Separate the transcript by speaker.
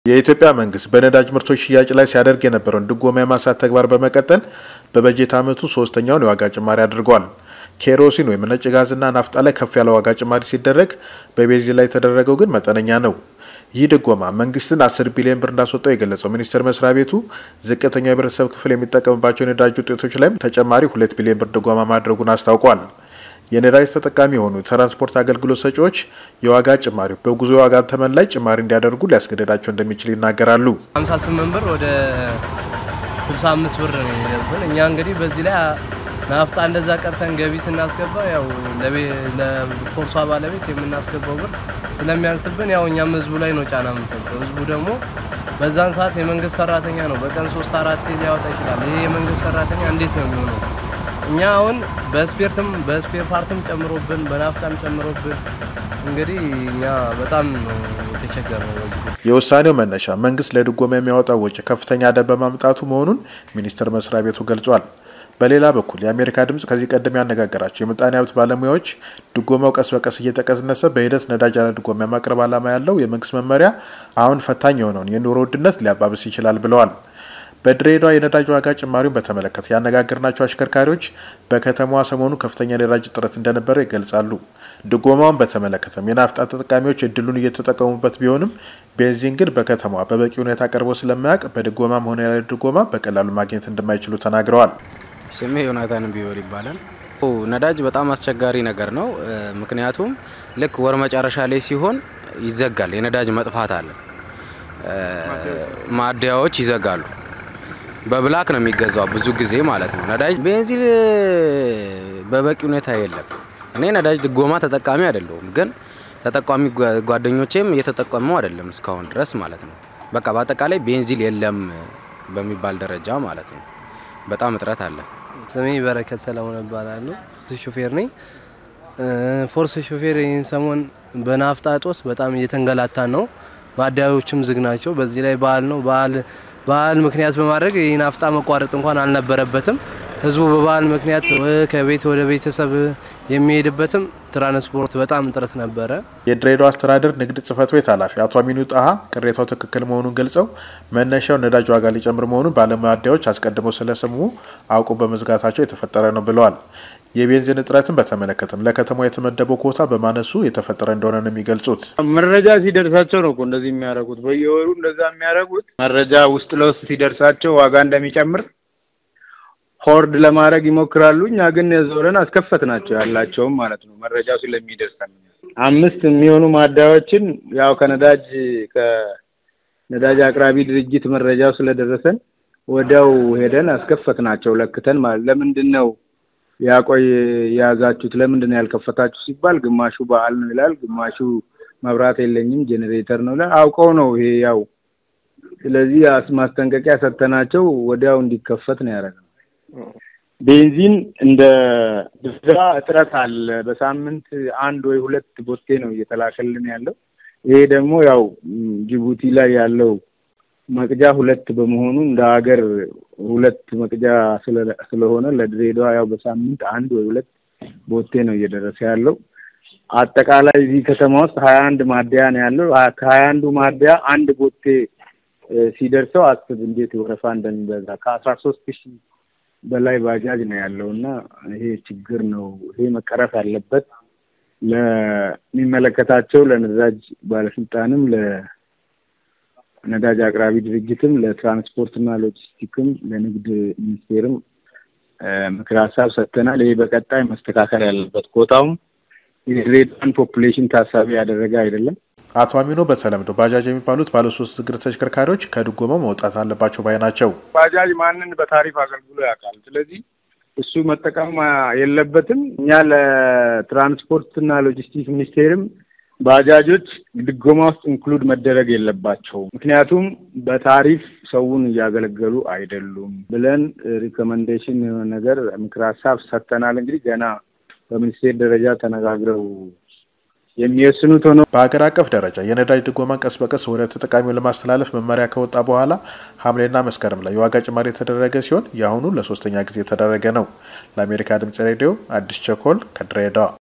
Speaker 1: የኢትዮጵያ መንግስት በነዳጅ ምርቶች ሽያጭ ላይ ሲያደርግ የነበረውን ድጎማ የማንሳት ተግባር በመቀጠል በበጀት ዓመቱ ሶስተኛውን የዋጋ ጭማሪ አድርጓል። ኬሮሲን ወይም ነጭ ጋዝና ናፍጣ ላይ ከፍ ያለ ዋጋ ጭማሪ ሲደረግ በቤንዚን ላይ የተደረገው ግን መጠነኛ ነው። ይህ ድጎማ መንግስትን አስር ቢሊዮን ብር እንዳስወጣው የገለጸው ሚኒስቴር መስሪያ ቤቱ ዝቅተኛው የህብረተሰብ ክፍል የሚጠቀምባቸው የነዳጅ ውጤቶች ላይም ተጨማሪ ሁለት ቢሊዮን ብር ድጎማ ማድረጉን አስታውቋል። የነዳጅ ተጠቃሚ የሆኑ የትራንስፖርት አገልግሎት ሰጪዎች የዋጋ ጭማሪው በጉዞ የዋጋ ተመን ላይ ጭማሪ እንዲያደርጉ ሊያስገድዳቸው እንደሚችል ይናገራሉ።
Speaker 2: 58 ብር ወደ 65 ብር ነው የሚደርሱን። እኛ እንግዲህ በዚህ ላይ ናፍጣ እንደዛ ቀርተን ገቢ ስናስገባ ያው ለፎርሷ ባለቤት የምናስገባው ብር ስለሚያንስብን ያው እኛም ህዝቡ ላይ ነው ጫና የምንፈጥረው። ህዝቡ ደግሞ በዛን ሰዓት የመንግስት ሰራተኛ ነው፣ በቀን ሶስት አራት ሊያወጣ ይችላል። ይሄ የመንግስት ሰራተኛ እንዴት ነው የሚሆነው? እኛ አሁን በስፔርትም በስፔር ፓርትም ጨምሮብን በናፍጣም ጨምሮብን እንግዲህ እኛ በጣም ነው የተቸገረው።
Speaker 1: የውሳኔው መነሻ መንግስት ለድጎማ የሚያወጣው ወጪ ከፍተኛ ዕዳ በማምጣቱ መሆኑን ሚኒስቴር መስሪያ ቤቱ ገልጿል። በሌላ በኩል የአሜሪካ ድምጽ ከዚህ ቀደም ያነጋገራቸው የምጣኔ ሀብት ባለሙያዎች ድጎማው ቀስ በቀስ እየተቀነሰ በሂደት ነዳጅ ያለ ድጎማ የማቅረብ ዓላማ ያለው የመንግስት መመሪያ አሁን ፈታኝ የሆነውን የኑሮ ውድነት ሊያባብስ ይችላል ብለዋል። በድሬዳዋ የነዳጅ ዋጋ ጭማሪውን በተመለከተ ያነጋገርናቸው አሽከርካሪዎች በከተማዋ ሰሞኑ ከፍተኛ የነዳጅ እጥረት እንደነበረ ይገልጻሉ። ድጎማውን በተመለከተም የናፍጣ ተጠቃሚዎች እድሉን እየተጠቀሙበት ቢሆንም ቤንዚን ግን በከተማዋ በበቂ ሁኔታ ቀርቦ ስለማያውቅ በድጎማም ሆነ ያለ ድጎማ በቀላሉ ማግኘት እንደማይችሉ ተናግረዋል።
Speaker 3: ስሜ ዮናታን ቢወር ይባላል። ነዳጅ በጣም አስቸጋሪ ነገር ነው። ምክንያቱም ልክ ወር መጨረሻ ላይ ሲሆን ይዘጋል። የነዳጅ መጥፋት አለ። ማደያዎች ይዘጋሉ። በብላክ ነው የሚገዛው ብዙ ጊዜ ማለት ነው። ነዳጅ ቤንዚን በበቂ ሁኔታ የለም። እኔ ነዳጅ ድጎማ ተጠቃሚ አይደለሁም፣ ግን ተጠቃሚ ጓደኞቼም እየተጠቀሙ አይደለም እስካሁን ድረስ ማለት ነው። በቃ በአጠቃላይ ቤንዚን የለም በሚባል ደረጃ ማለት ነው። በጣም እጥረት አለ።
Speaker 2: ስሜ በረከት ሰለሞን እባላለሁ። ሾፌር ነኝ። ፎርስ ሾፌር ይህን ሰሞን በናፍጣ እጦት በጣም እየተንገላታን ነው። ማደያዎችም ዝግ ናቸው። በዚህ ላይ በዓል ነው። በዓል በዓል ምክንያት በማድረግ ይህ ናፍጣ መቋረጥ እንኳን አልነበረበትም። ህዝቡ በበዓል ምክንያት ከቤት ወደ ቤተሰብ የሚሄድበትም ትራንስፖርት በጣም እጥረት ነበረ።
Speaker 1: የድሬዳዋ አስተዳደር ንግድ ጽሕፈት ቤት ኃላፊ አቶ አሚኑ ጣሀ ቅሬታው ትክክል መሆኑን ገልጸው መነሻው ነዳጅ ዋጋ ሊጨምር መሆኑን ባለማደያዎች አስቀድመው ስለሰሙ አውቁ በመዝጋታቸው የተፈጠረ ነው ብለዋል። የቤንዚን እጥረትን በተመለከተም ለከተማው የተመደበው ኮታ በማነሱ የተፈጠረ እንደሆነ ነው የሚገልጹት።
Speaker 4: መረጃ ሲደርሳቸው ነው እኮ እንደዚህ የሚያደርጉት። በየወሩ እንደዛ የሚያደርጉት መረጃ ውስጥ ለውስጥ ሲደርሳቸው ዋጋ እንደሚጨምር ሆርድ ለማድረግ ይሞክራሉ። እኛ ግን ዞረን አስከፈት ናቸው ያላቸውም ማለት ነው መረጃው ስለሚደርሰን አምስት የሚሆኑ ማደያዎችን ያው ከነዳጅ ከነዳጅ አቅራቢ ድርጅት መረጃው ስለደረሰን ወዲያው ሄደን አስከፈት ናቸው ለክተን ማለት ለምንድን ነው ያቆይ የያዛችሁት ለምንድን ነው ያልከፈታችሁ ሲባል ግማሹ በዓል ነው ይላል፣ ግማሹ መብራት የለኝም ጄኔሬተር ነው ይላል። አውቀው ነው ይሄ ያው። ስለዚህ ማስጠንቀቂያ ሰጥተናቸው ወዲያው እንዲከፈት ነው ያደረግነው። ቤንዚን እንደ ድዛ እጥረት አለ። በሳምንት አንድ ወይ ሁለት ቦቴ ነው እየተላከልን ያለው። ይሄ ደግሞ ያው ጅቡቲ ላይ ያለው መቅጃ ሁለት በመሆኑ እንደ ሀገር ሁለት መቅጃ ስለሆነ ለድሬዳዋ ያው በሳምንት አንድ ወይ ሁለት ቦቴ ነው እየደረሰ ያለው። አጠቃላይ እዚህ ከተማ ውስጥ ሀያ አንድ ማደያ ነው ያለው። ከሀያ አንዱ ማደያ አንድ ቦቴ ሲደርሰው አስብ እንዴት ወረፋ እንደሚበዛ ከአስራ ሶስት ሺህ በላይ ባጃጅ ነው ያለው እና ይሄ ችግር ነው። ይሄ መቀረፍ ያለበት ለሚመለከታቸው ለነዳጅ ባለስልጣንም ለነዳጅ አቅራቢ ድርጅትም ለትራንስፖርትና ሎጂስቲክም ለንግድ ሚኒስቴርም ምክር ሀሳብ ሰጥተናል። ይሄ በቀጣይ መስተካከል ያለበት ኮታውም የድሬዳዋን ፖፑሌሽን ታሳቢ ያደረገ አይደለም።
Speaker 1: አቶ አሚኖ በተለምዶ ባጃጅ የሚባሉት ባለሶስት እግር ተሽከርካሪዎች ከድጎማው መውጣት አለባቸው ባይ ናቸው።
Speaker 4: ባጃጅ ማንን በታሪፍ አገልግሎ ያውቃል። ስለዚህ እሱ መጠቀም የለበትም። እኛ ለትራንስፖርትና ሎጂስቲክስ ሚኒስቴርም ባጃጆች ድጎማ ውስጥ ኢንክሉድ መደረግ የለባቸውም፣ ምክንያቱም በታሪፍ ሰውን እያገለገሉ አይደሉም ብለን ሪኮመንዴሽን የሆነ ነገር ምክር ሀሳብ ሰጥተናል። እንግዲህ ገና በሚኒስቴር ደረጃ ተነጋግረው የሚወስኑት ሆኖ
Speaker 1: በሀገር አቀፍ ደረጃ የነዳጅ ድጎማን ቀስ በቀስ ወደ ተጠቃሚው ለማስተላለፍ መመሪያ ከወጣ በኋላ ሐምሌና መስከረም ላይ የዋጋ ጭማሪ የተደረገ ሲሆን የአሁኑ ለሶስተኛ ጊዜ የተደረገ ነው። ለአሜሪካ ድምጽ ሬዲዮ አዲስ ቸኮል ከድሬዳዋ